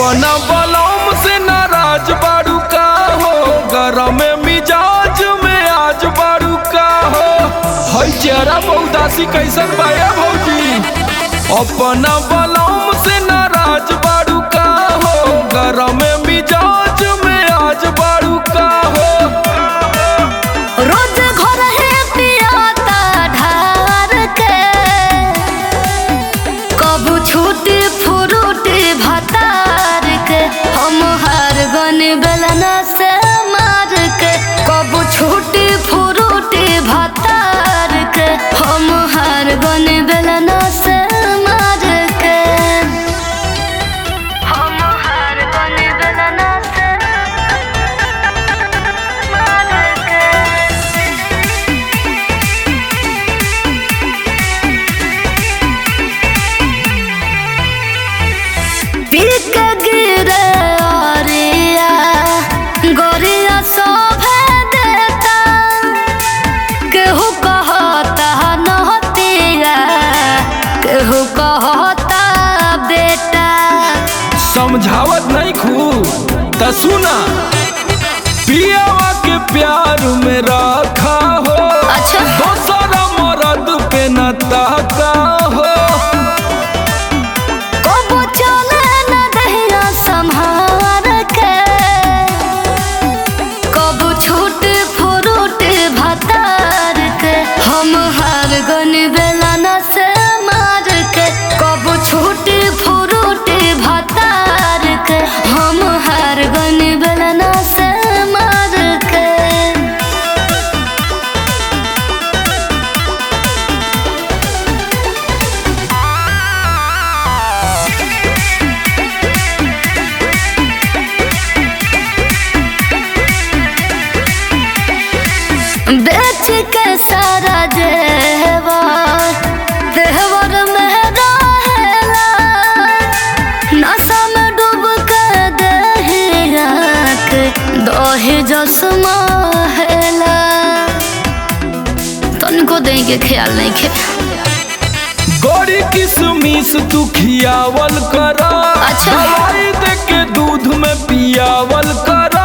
अपना बलम से नाराज बारू का हो गरम मिजाज में आज बारू का हो हई चेहरा बहुदासी कैसन बाया भौजी अपना बलम से नाराज बारू का हो गरम मिजाज में आज बारू का हो रोज घर है पियाता ढार के कबू छूटी फुरूटी भतार के हम हार गन बेलना से मार के कबू छूटी फुरूटी भतार के हम हार गन बेलना से मार के हम हार गन बेलना से मार के पीक गिरे अरिया गोरिया शोभे देता केहू कहता नहतिया केहू कहता बेटा समझावत नहीं खू त सुना पियावा के प्यार में रखा हो अच्छा। दोसरा मरद पे न ताका हो कबो चले न दहिया संहार के कबो छूट फुरूट भतार के हम हार गन बेलना से मार के कबो छूट फुरूट भतार के हम हार गन बेलना से मार के बेच के सारा जेवर देवर में रहेला नशा में डूब के दहिया के दही जसमा हेला तनिको दही के ख्याल नहीं खे गोरी किसमिस तू खियावल करा अच्छा। दवाई दे के दूध में पियावल करा